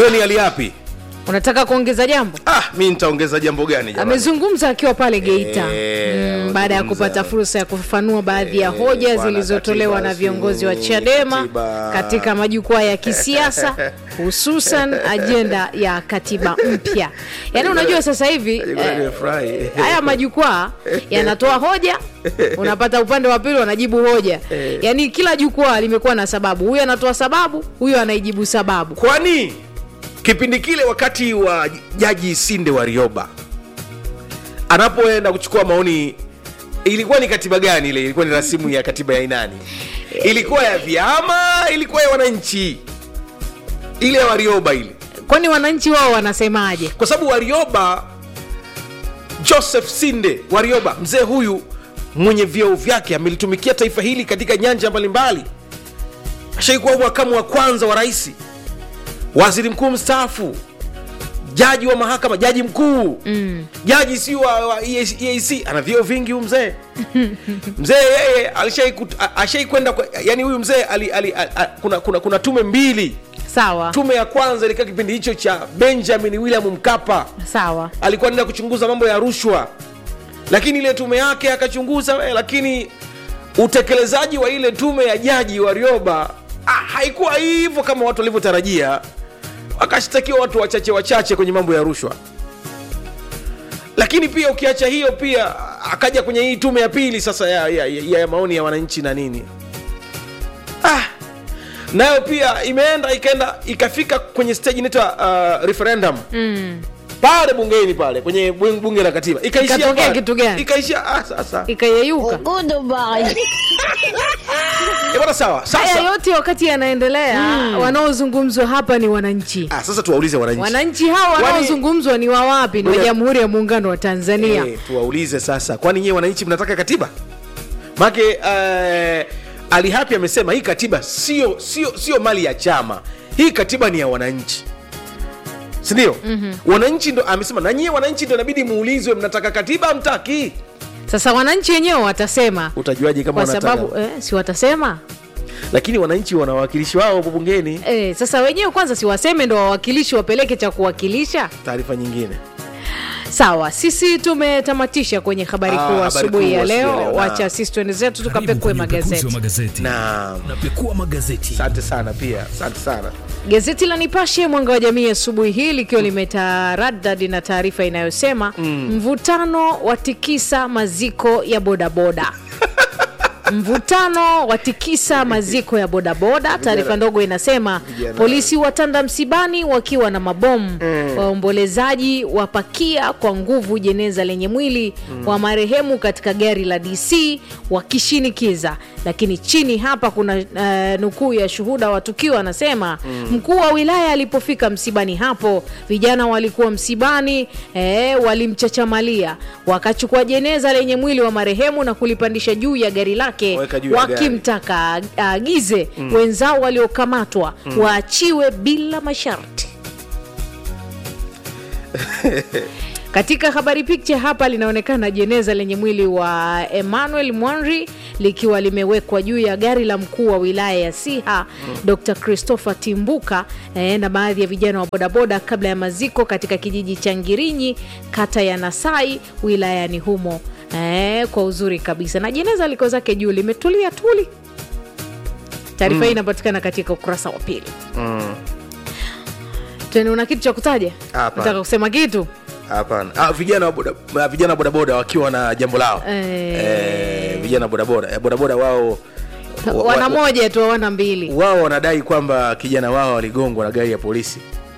wewe ni hali yapi unataka kuongeza jambo ah mi nitaongeza jambo gani jamani amezungumza akiwa pale geita Eh, mm, baada ya amezungumza. kupata fursa ya kufafanua baadhi ya hoja bwana, zilizotolewa katiba na viongozi wa si- chadema katiba. katika majukwaa ya kisiasa hususan ajenda ya katiba mpya yaani unajua sasa hivi Nilikuwa eh, nimefurahi. haya majukwaa yanatoa hoja unapata upande wa pili wanajibu hoja yaani kila jukwaa limekuwa na sababu huyu anatoa sababu huyu anaijibu sababu kwani kipindi kile wakati wa jaji sinde warioba anapoenda kuchukua maoni ilikuwa ni katiba gani ile ilikuwa ni rasimu ya katiba ya inani ilikuwa ya vyama ilikuwa ya wananchi ile ya warioba ile kwani wananchi wao wanasemaje kwa sababu warioba joseph sinde warioba mzee huyu mwenye vyeo vyake amelitumikia taifa hili katika nyanja mbalimbali ashaikuwa makamu wa kwanza wa rais waziri mkuu mstaafu jaji wa mahakama jaji mkuu mm. jaji si wa, wa EAC ana vyeo vingi huyu mzee mzee yeye alishaiku- a- ashaikwenda kwa- yani huyu mzee ali, ali, a, a, kuna, kuna, kuna tume mbili sawa tume ya kwanza ilikaa kipindi hicho cha benjamin william mkapa sawa alikuwa anaenda kuchunguza mambo ya rushwa lakini ile tume yake akachunguza eh, lakini utekelezaji wa ile tume ya jaji warioba ah, haikuwa hivyo kama watu walivyotarajia wakashtakiwa watu wachache wachache kwenye mambo ya rushwa lakini pia ukiacha hiyo pia akaja kwenye hii tume ya pili sasa ya, ya, ya, ya maoni ya wananchi na nini ah, nayo pia imeenda ikaenda ikafika kwenye stage inaitwa uh, referendum mm. pale bungeni pale kwenye bung- bunge la katiba ikaishia Ikatokea pale. kitu gani? ikaishia ah, sasa ikayeyuka Eh, bwana sawa haya sasa yote wakati yanaendelea wanaozungumzwa hapa ni wananchi ah, sasa tuwaulize wananchi wananchi hawa Kwani- wanaozungumzwa ni wa wapi ni wa Ngoja- jamhuri ya muungano wa tanzania Eh, tuwaulize sasa kwani nyewe wananchi mnataka katiba make uh, ali hapi amesema hii katiba sio sio sio mali ya chama hii katiba ni ya wananchi sindio mm-hmm. wananchi ndo amesema na nyie wananchi ndo inabidi muulizwe mnataka katiba amtaki sasa wananchi wenyewe watasema utajuaje kama kwa wanataka sababu eh, si watasema lakini wananchi wana wawakilishi wao hapo bungeni eh, sasa wenyewe kwanza si waseme ndo wawakilishi wapeleke cha kuwakilisha taarifa nyingine sawa sisi tumetamatisha kwenye habari Ah, kuu habari asubuhi kuu ya asubuhi ya leo leo, wacha na- sisi tuende zetu Karibu tukapekue kwenye upekuzi magazeti wa magazeti na napekua magazeti asante sana pia asante sana Gazeti la Nipashe mwanga wa jamii asubuhi hii likiwa limetaradadi na taarifa inayosema mvutano watikisa maziko ya bodaboda. Mvutano watikisa maziko ya bodaboda. Taarifa ndogo inasema Vijana. polisi watanda msibani wakiwa na mabomu. Waombolezaji wapakia kwa nguvu jeneza lenye mwili wa marehemu katika gari la DC wakishinikiza. Lakini chini hapa kuna uh, nukuu ya shuhuda wa tukio anasema mkuu wa wilaya alipofika msibani hapo, vijana walikuwa msibani eh, walimchachamalia wakachukua jeneza lenye mwili wa marehemu na kulipandisha juu ya gari lake Weka juu ya gari. wakimtaka aagize wenzao waliokamatwa waachiwe bila masharti. Katika habari picture hapa linaonekana jeneza lenye mwili wa Emmanuel Mwanri likiwa limewekwa juu ya gari la mkuu wa wilaya ya Siha Dr. Christopher Timbuka eh, na baadhi ya vijana wa bodaboda kabla ya maziko katika kijiji cha Ngirinyi kata ya Nasai wilayani humo eh, kwa uzuri kabisa, na jeneza liko zake juu limetulia tuli. Taarifa hii inapatikana katika ukurasa wa pili. Tena una kitu cha kutaja? Hapana. Nataka kusema kitu hapana ah, vijana wa boda, ah, vijana wa bodaboda wakiwa na jambo lao Eh. Eh, vijana bodaboda Eh, bodaboda wao wa- wana wa- moja tu hawana mbili. wao wanadai kwamba kijana wao waligongwa na gari ya polisi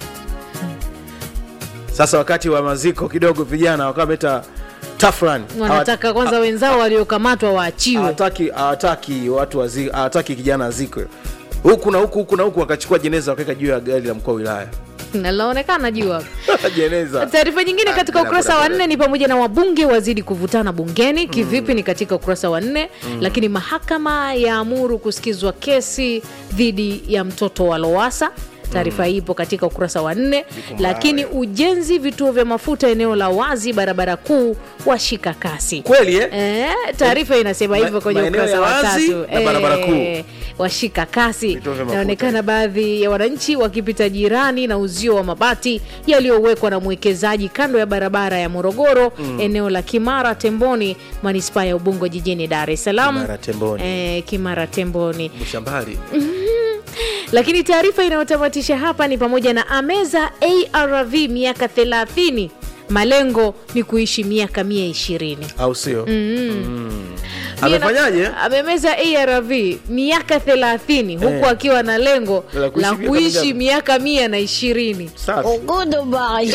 sasa wakati wa maziko kidogo vijana wakawa wameta tafran Wanataka kwanza wenzao waliokamatwa waachiwe. hawataki hawataki watu wazi- hawataki kijana azikwe huku na huku huku na huku wakachukua jeneza wakaweka juu ya gari la mkuu wa wilaya Na linaonekana juu hapa. jeneza Taarifa nyingine Ah, katika bila ukurasa wa bodaboda. nne ni pamoja na wabunge wazidi kuvutana bungeni. Kivipi? Ni katika ukurasa wa nne. Lakini mahakama yaamuru kusikizwa kesi dhidi ya mtoto wa Lowasa. taarifa hii ipo katika ukurasa wa nne lakini ujenzi vituo vya mafuta eneo la wazi barabara kuu washika kasi kweli eh? Eh, taarifa inasema hivyo Ma- kwenye maeneo ukurasa ya wa wazi tatu na barabara Eh, washika kasi Vituo vya mafuta. inaonekana baadhi ya wananchi wakipita jirani na uzio wa mabati yaliyowekwa na mwekezaji kando ya barabara ya morogoro eneo la kimara temboni manispaa ya ubungo jijini dar es salaam Kimara Temboni. eh, kimara temboni Bushambali. lakini taarifa inayotamatisha hapa ni pamoja na ameza arv miaka 30 malengo ni kuishi miaka mia ishirini au sio Mm. Mie na- amefanyaje amemeza arv miaka 30 huku Eh. akiwa na lengo La kuishi la miaka kuishi mingapi? miaka mia na ishirini Safi. Safi.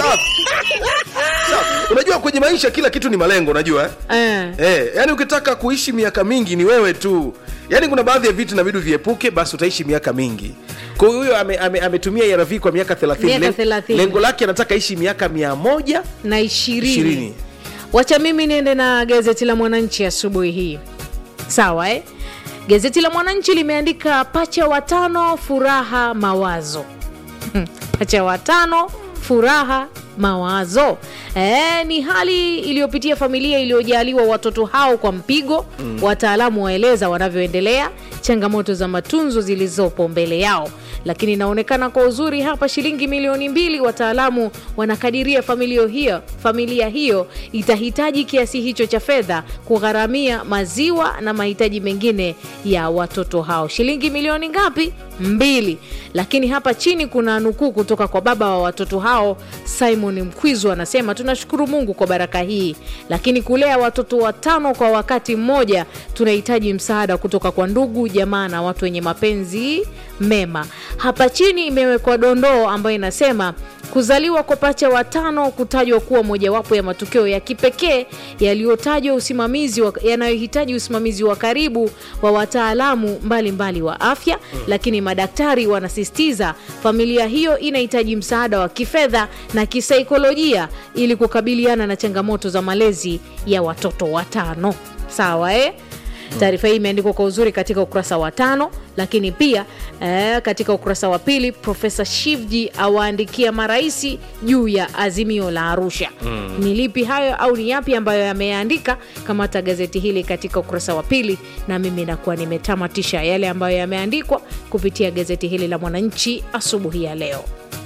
Safi. unajua kwenye maisha kila kitu ni malengo unajua eh? eh. Eh, yani ukitaka kuishi miaka mingi ni wewe tu yaani kuna baadhi ya vitu inabidi viepuke basi utaishi miaka mingi kwa hiyo huyo ametumia ame, ametumia ARV kwa miaka 30 Miaka Len- 30. lengo lake anataka ishi miaka mia moja na ishirini ishirini wacha mimi niende na gazeti la mwananchi asubuhi hii sawa eh? gazeti la mwananchi limeandika pacha watano furaha mawazo Hmm, pacha watano furaha mawazo e, ni hali iliyopitia familia iliyojaliwa watoto hao kwa mpigo mm. wataalamu waeleza wanavyoendelea changamoto za matunzo zilizopo mbele yao lakini inaonekana kwa uzuri hapa shilingi milioni mbili wataalamu wanakadiria familia hiyo, familia hiyo itahitaji kiasi hicho cha fedha kugharamia maziwa na mahitaji mengine ya watoto hao shilingi milioni ngapi mbili lakini hapa chini kuna nukuu kutoka kwa baba wa watoto hao simon mkwizu anasema tunashukuru mungu kwa baraka hii lakini kulea watoto watano kwa wakati mmoja tunahitaji msaada kutoka kwa ndugu jamaa na watu wenye mapenzi mema hapa chini imewekwa dondoo ambayo inasema kuzaliwa kwa pacha watano kutajwa kuwa mojawapo ya matukio ya kipekee yaliyotajwa usimamizi wa- yanayohitaji usimamizi wa karibu wa wataalamu mbalimbali wa afya mm. lakini madaktari wanasisitiza familia hiyo inahitaji msaada wa kifedha na kisaikolojia ili kukabiliana na changamoto za malezi ya watoto watano sawa eh? taarifa hii imeandikwa kwa uzuri katika ukurasa wa tano lakini pia eh, katika ukurasa wa pili profesa shivji awaandikia maraisi juu ya azimio la arusha mm. ni lipi hayo au ni yapi ambayo yameandika kamata gazeti hili katika ukurasa wa pili na mimi nakuwa nimetamatisha yale ambayo yameandikwa kupitia gazeti hili la mwananchi asubuhi ya leo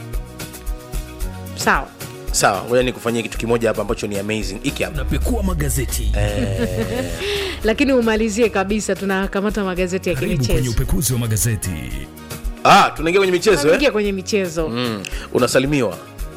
sawa sawa ngoja nikufanyia kitu kimoja hapa ambacho ni amazing hiki hapa unapekua magazeti lakini umalizie kabisa tunakamata magazeti ya karibu kwenye kimichezo upekuzi wa magazeti ah, tunaingia kwenye michezo eh? ingia kwenye michezo mm. unasalimiwa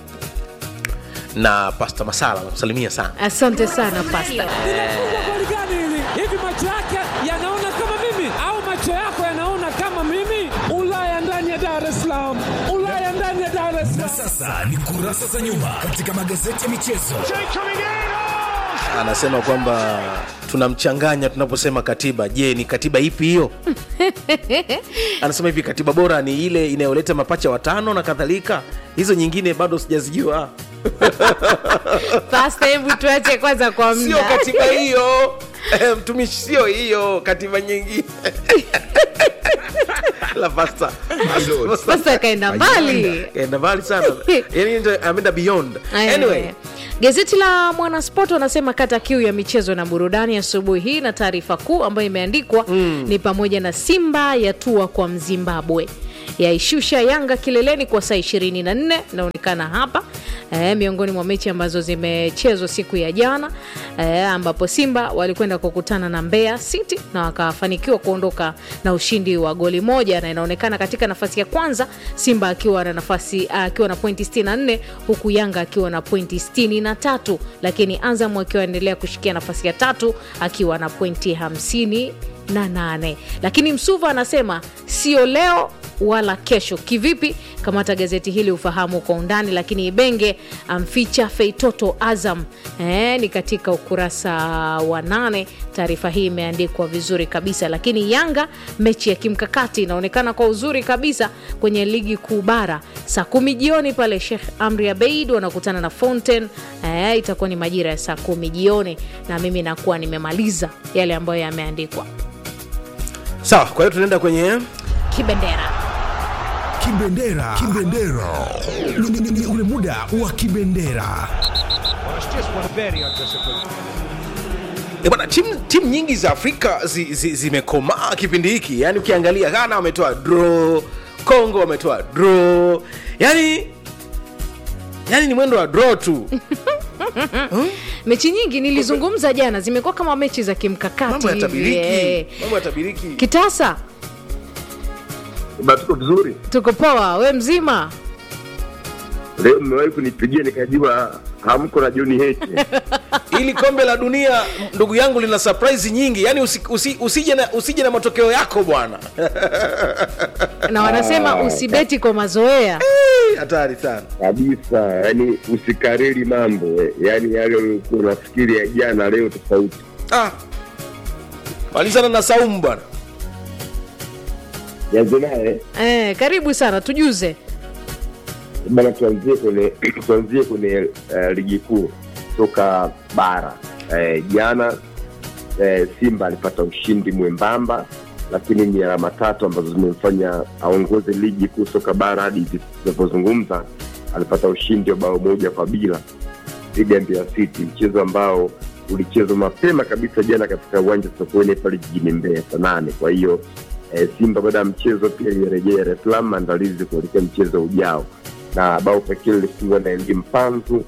na pasta masala nakusalimia sana asante sana pasta linafungwa goli gani hili? Hivi macho yake yanaona kama mimi au macho yako yanaona kama mimi? Ulaya ndani ya Dar es Salaam, Ulaya ndani ya Dar es na Salaam. sasa ni kurasa za nyuma katika magazeti ya michezo anasema kwamba tunamchanganya tunaposema katiba je ni katiba ipi hiyo anasema hivi katiba bora ni ile inayoleta mapacha watano na kadhalika hizo nyingine bado sijazijua pasta hebu tuache kwanza kwa sio mda katiba hiyo Eh, mtumishi sio hiyo katiba nyingine la pasta pasta kaenda mbali kaenda mbali sana yani ndio ameenda beyond Aya. anyway gazeti la mwanasport wanasema kata kiu ya michezo na burudani asubuhi hii na taarifa kuu ambayo imeandikwa mm. ni pamoja na simba yatua kwa mzimbabwe yaishusha yanga kileleni kwa saa 24 inaonekana hapa e, miongoni mwa mechi ambazo zimechezwa siku ya jana e, ambapo simba walikwenda kukutana na mbeya city na wakafanikiwa kuondoka na ushindi wa goli moja na inaonekana katika nafasi ya kwanza simba akiwa na nafasi akiwa na pointi 64 huku yanga akiwa na pointi 63 lakini azam akiwa anaendelea kushikia nafasi ya tatu akiwa na pointi 58 lakini msuva anasema sio leo wala kesho kivipi kamata gazeti hili ufahamu kwa undani lakini ibenge amficha feitoto azam e, ni katika ukurasa wa nane taarifa hii imeandikwa vizuri kabisa lakini yanga mechi ya kimkakati inaonekana kwa uzuri kabisa kwenye ligi kuu bara saa kumi jioni pale shekh amri abeid wanakutana na fountain e, itakuwa ni majira ya saa kumi jioni na mimi nakuwa nimemaliza yale ambayo yameandikwa sawa kwa hiyo tunaenda kwenye kibendera Kibendera. Kibendera. Ni- ni- ni ule muda wa kibendera. E bwana, timu timu nyingi za Afrika zi- zi- zimekomaa kipindi hiki. Yaani ukiangalia Ghana wametoa draw, Congo wametoa draw. Yaani yaani ni mwendo wa draw tu. mechi nyingi nilizungumza jana zimekuwa kama mechi za kimkakati Mambo ya hivi, tabiriki. eh. Mambo ya tabiriki. kitasa Ba, tuko vizuri. tuko poa we mzima Leo mmewahi kunipigia nikajua hamko na John Heche. Ili kombe la dunia ndugu yangu lina surprise nyingi. Yaani usi, usi, usije na usije na matokeo yako bwana. na wanasema usibeti kwa mazoea Eh, Hatari sana. kabisa, yani usikariri mambo eh. yani yale ulikuwa unafikiri ya jana leo tofauti. Ah. Malizana na Saumu bwana. Yanze naye eh, karibu sana tujuze bana, tuanzie kwenye tuanzie kwenye uh, ligi kuu toka bara eh, jana eh, Simba alipata ushindi mwembamba, lakini ni alama tatu ambazo zimemfanya aongoze ligi kuu soka bara hadi hivi tunavyozungumza. Alipata ushindi wa bao moja kwa bila dhidi ya Mbeya City, mchezo ambao ulichezwa mapema kabisa jana katika uwanja wa Sokoine pale jijini Mbeya saa nane. Kwa hiyo eh, Simba baada ya mchezo pia ilirejea Dar es Salaam maandalizi kuelekea mchezo ujao, na bao pekee lilifungwa na Elie Mpanzu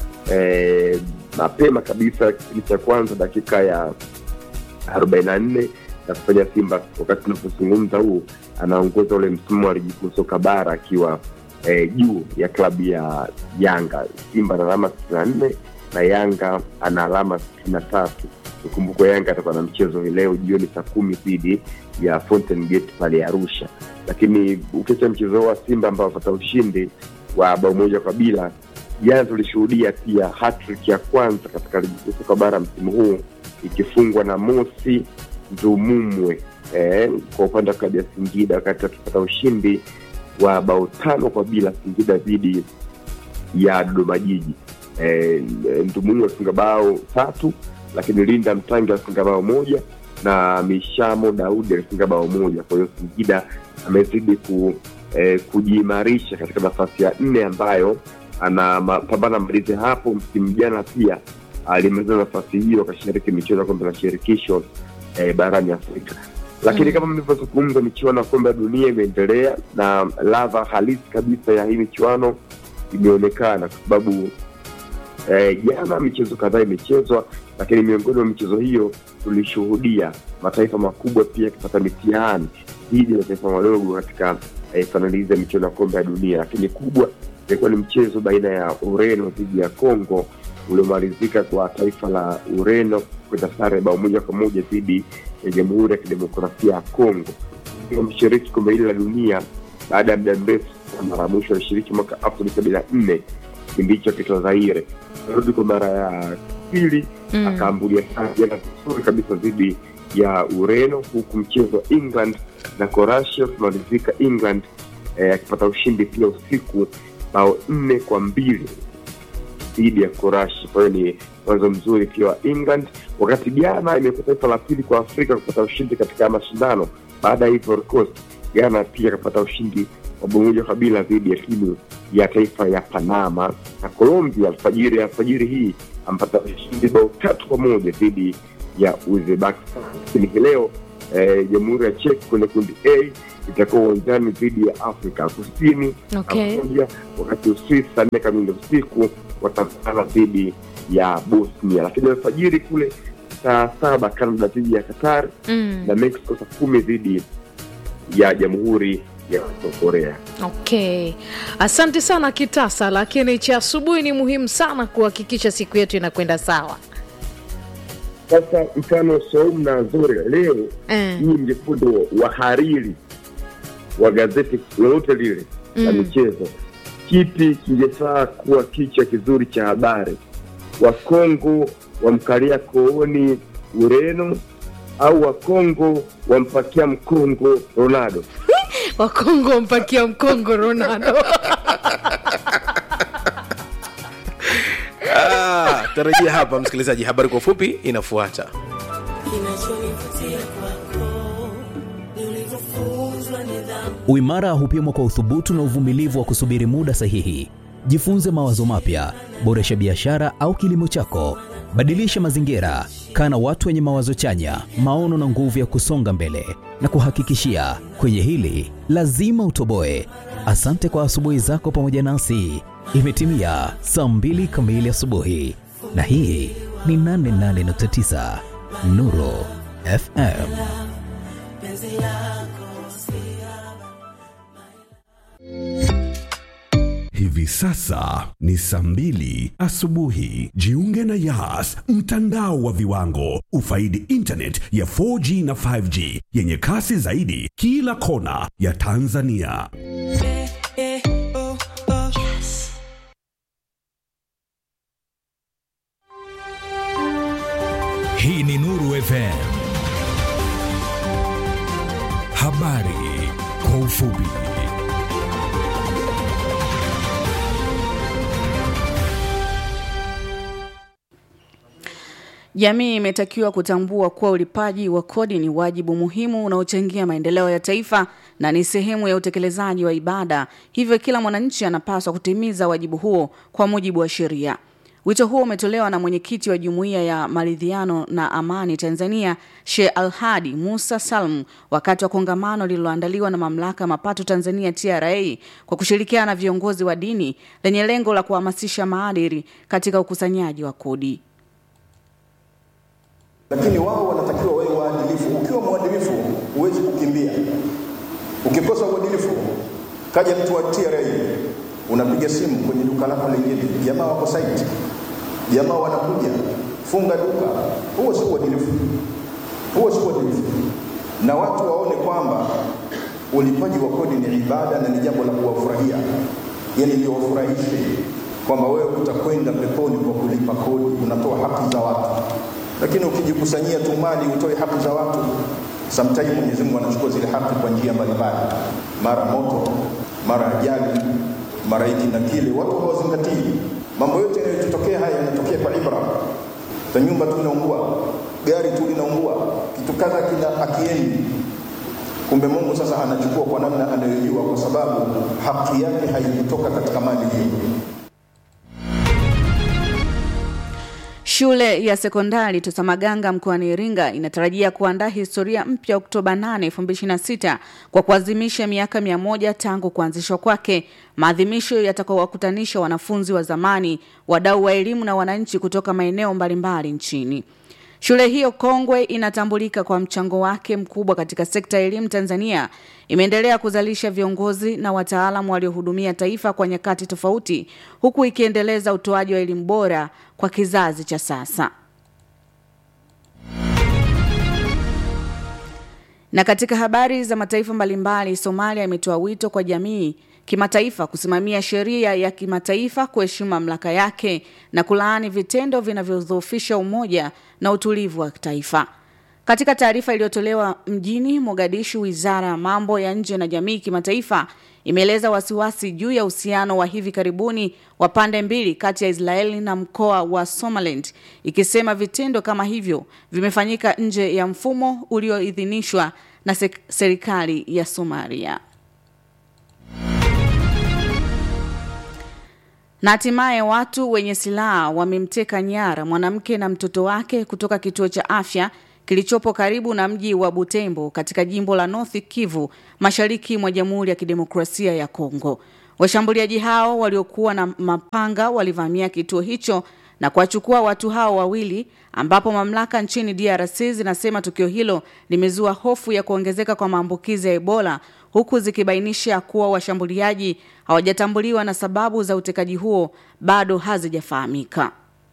eh, mapema kabisa kipindi cha kwanza dakika ya arobaini na nne na kufanya Simba wakati tunapozungumza huu anaongoza ule msimu wa ligi kuu soka bara akiwa eh, juu ya klabu ya Yanga. Simba ana alama sitini na nne na Yanga ana alama sitini na tatu. Ikumbukwe Yanga atakuwa na mchezo hii leo jioni saa kumi dhidi ya Fountain Gate pale Arusha, lakini ukiacha mchezo huo wa Simba ambao wapata ushindi wa bao moja kwa bila, jana tulishuhudia pia hattrick ya kwanza katika ligi kuu soka bara msimu huu ikifungwa na Mosi Ndumumwe eh, kwa upande wa klabu ya Singida wakati akipata ushindi wa bao tano kwa bila Singida dhidi ya Dodoma Jiji. Eh, Ndumumwe alifunga bao tatu, lakini Linda Mtangi alifunga bao moja na Mishamo Daudi alifunga bao moja. Kwa hiyo Singida amezidi ku, eh, kujiimarisha katika nafasi ya nne ambayo anapambana malizi hapo. Msimu jana pia alimaliza nafasi hiyo akashiriki michezo ya kombe la shirikisho eh, barani Afrika. Lakini kama mlivyozungumza, michuano ya kombe la dunia imeendelea na ladha halisi kabisa ya hii michuano imeonekana kwa sababu eh, jana michezo kadhaa imechezwa, lakini miongoni mwa michezo hiyo tulishuhudia mataifa makubwa pia yakipata mitihani dhidi ya mataifa madogo katika eh, fainali hizi ya michuano ya kombe ya dunia, lakini kubwa ilikuwa ni mchezo baina ya Ureno dhidi ya Congo uliomalizika kwa taifa la Ureno kwenda sare bao moja kwa moja dhidi ya Jamhuri ya Kidemokrasia ya Congo. Mshiriki kombe hili la dunia baada ya muda mrefu, mara ya mwisho alishiriki mwaka elfu mbili sabini na nne kipindi hicho akiitwa Zaire. Arudi kwa mara ya pili Mm. akaambulia sana jana vizuri kabisa dhidi ya Ureno, huku mchezo wa England na Croatia ukimalizika England eh, akipata ushindi pia usiku bao nne kwa mbili dhidi ya Croatia. Kwa hiyo ni mwanzo mzuri pia wa England, wakati Ghana imekuwa taifa la pili kwa Afrika kupata ushindi katika mashindano baada ya Ivory Coast. Ghana pia akapata ushindi wa bao moja kwa bila dhidi ya timu ya taifa ya Panama, na Colombia alfajiri alfajiri hii ampata ushindi bao tatu kwa moja dhidi ya Uzbekistan. Lakini hii leo eh, Jamhuri ya Czech kwenye kundi A itakuwa uwanjani dhidi ya Afrika Kusini Okay. pamoja, wakati Uswisi saa nne kamili usiku watapambana dhidi ya Bosnia, lakini alfajiri kule saa saba Canada dhidi ya Qatar mm. na Mexico saa kumi dhidi ya Jamhuri ya Korea. okay asante sana kitasa lakini cha asubuhi ni muhimu sana kuhakikisha siku yetu inakwenda sawa Sasa mfano Saumu na Zore leo Eh. hii mjefundo wahariri wa gazeti lolote lile la Mm. michezo, kipi kingefaa kuwa kichwa kizuri cha habari? Wakongo wamkalia kooni Ureno au Wakongo wampakia mkongo Ronaldo? wakongo wampakia mkongo ronaldo Ah, tarajia hapa msikilizaji, habari kwa ufupi inafuata. Kinachonivutia kwako ni ulivyofunzwa Uimara hupimwa kwa uthubutu na uvumilivu wa kusubiri muda sahihi. Jifunze mawazo mapya, boresha biashara au kilimo chako, badilisha mazingira, kaa na watu wenye mawazo chanya, maono na nguvu ya kusonga mbele. Na kuhakikishia kwenye hili lazima utoboe. Asante kwa asubuhi zako pamoja nasi. Imetimia saa mbili kamili asubuhi, na hii ni 88.9 Nuru FM. Hivi sasa ni saa mbili asubuhi. Jiunge na Yas, mtandao wa viwango. Ufaidi internet ya 4G na 5G yenye kasi zaidi kila kona ya Tanzania. Hii ni Nuru FM. Habari kwa ufupi. Jamii imetakiwa kutambua kuwa ulipaji wa kodi ni wajibu muhimu unaochangia maendeleo ya taifa na ni sehemu ya utekelezaji wa ibada. Hivyo kila mwananchi anapaswa kutimiza wajibu huo kwa mujibu wa sheria. Wito huo umetolewa na mwenyekiti wa Jumuiya ya Maridhiano na Amani Tanzania, Sheikh Alhadi Musa Salmu wakati wa kongamano lililoandaliwa na Mamlaka ya Mapato Tanzania TRA kwa kushirikiana na viongozi wa dini lenye lengo la kuhamasisha maadili katika ukusanyaji wa kodi. lakini wao wanatakiwa wawe waadilifu. Ukiwa mwadilifu huwezi kukimbia. Ukikosa uadilifu, kaja mtu wa TRA, unapiga simu kwenye duka lako lingine, jamaa wako site, jamaa wanakuja, funga duka. Huo si uadilifu, huo si uadilifu. Na watu waone kwamba ulipaji wa kodi ni ibada na ni jambo la kuwafurahia, yani liwafurahishe kwamba wewe utakwenda peponi kwa kulipa kodi, unatoa haki za watu lakini ukijikusanyia tu mali utoe haki za watu, sometimes Mwenyezi Mungu anachukua zile haki kwa njia mbalimbali, mara moto, mara ajali, mara hiki na kile. Watu hawazingatii mambo yote yanayotokea. Haya yanatokea kwa ibra. Ta nyumba tu inaungua, gari tu linaungua, kitu kadha kina akiendi. Kumbe Mungu sasa anachukua kwa namna anayojua, kwa sababu haki yake haikutoka katika mali hiyo. Shule ya sekondari Tosamaganga mkoani Iringa inatarajia kuandaa historia mpya Oktoba 8, 2026 kwa kuadhimisha miaka mia moja tangu kuanzishwa kwake. Maadhimisho yatakayowakutanisha wanafunzi wa zamani, wadau wa elimu na wananchi kutoka maeneo mbalimbali nchini. Shule hiyo kongwe inatambulika kwa mchango wake mkubwa katika sekta ya elimu Tanzania. Imeendelea kuzalisha viongozi na wataalamu waliohudumia taifa kwa nyakati tofauti, huku ikiendeleza utoaji wa elimu bora kwa kizazi cha sasa. Na katika habari za mataifa mbalimbali, Somalia imetoa wito kwa jamii kimataifa kusimamia sheria ya kimataifa, kuheshimu mamlaka yake na kulaani vitendo vinavyodhoofisha umoja na utulivu wa taifa. Katika taarifa iliyotolewa mjini Mogadishu, wizara ya mambo ya nje na jamii kimataifa imeeleza wasiwasi juu ya uhusiano wa hivi karibuni wa pande mbili kati ya Israeli na mkoa wa Somaliland, ikisema vitendo kama hivyo vimefanyika nje ya mfumo ulioidhinishwa na sek- serikali ya Somalia. Na hatimaye watu wenye silaha wamemteka nyara mwanamke na mtoto wake kutoka kituo cha afya kilichopo karibu na mji wa Butembo katika jimbo la North Kivu, mashariki mwa Jamhuri ya Kidemokrasia ya Kongo. Washambuliaji hao waliokuwa na mapanga walivamia kituo hicho na kuwachukua watu hao wawili, ambapo mamlaka nchini DRC zinasema tukio hilo limezua hofu ya kuongezeka kwa maambukizi ya Ebola, huku zikibainisha kuwa washambuliaji hawajatambuliwa na sababu za utekaji huo bado hazijafahamika.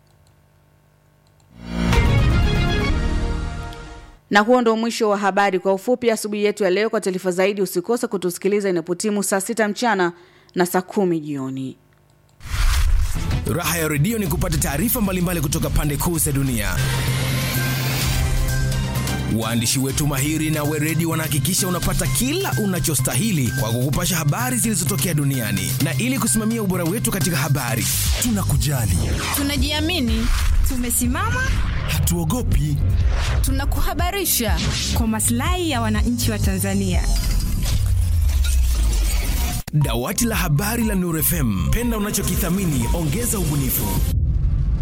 Na huo ndo mwisho wa habari kwa ufupi asubuhi yetu ya leo. Kwa taarifa zaidi, usikose kutusikiliza inapotimu saa sita mchana na saa kumi jioni. Raha ya redio ni kupata taarifa mbalimbali kutoka pande kuu za dunia. Waandishi wetu mahiri na weredi wanahakikisha unapata kila unachostahili kwa kukupasha habari zilizotokea duniani, na ili kusimamia ubora wetu katika habari, tunakujali, Tunajiamini, tumesimama, hatuogopi. tunakuhabarisha kwa maslahi ya wananchi wa Tanzania. Dawati la habari la Nuru FM, penda unachokithamini, ongeza ubunifu.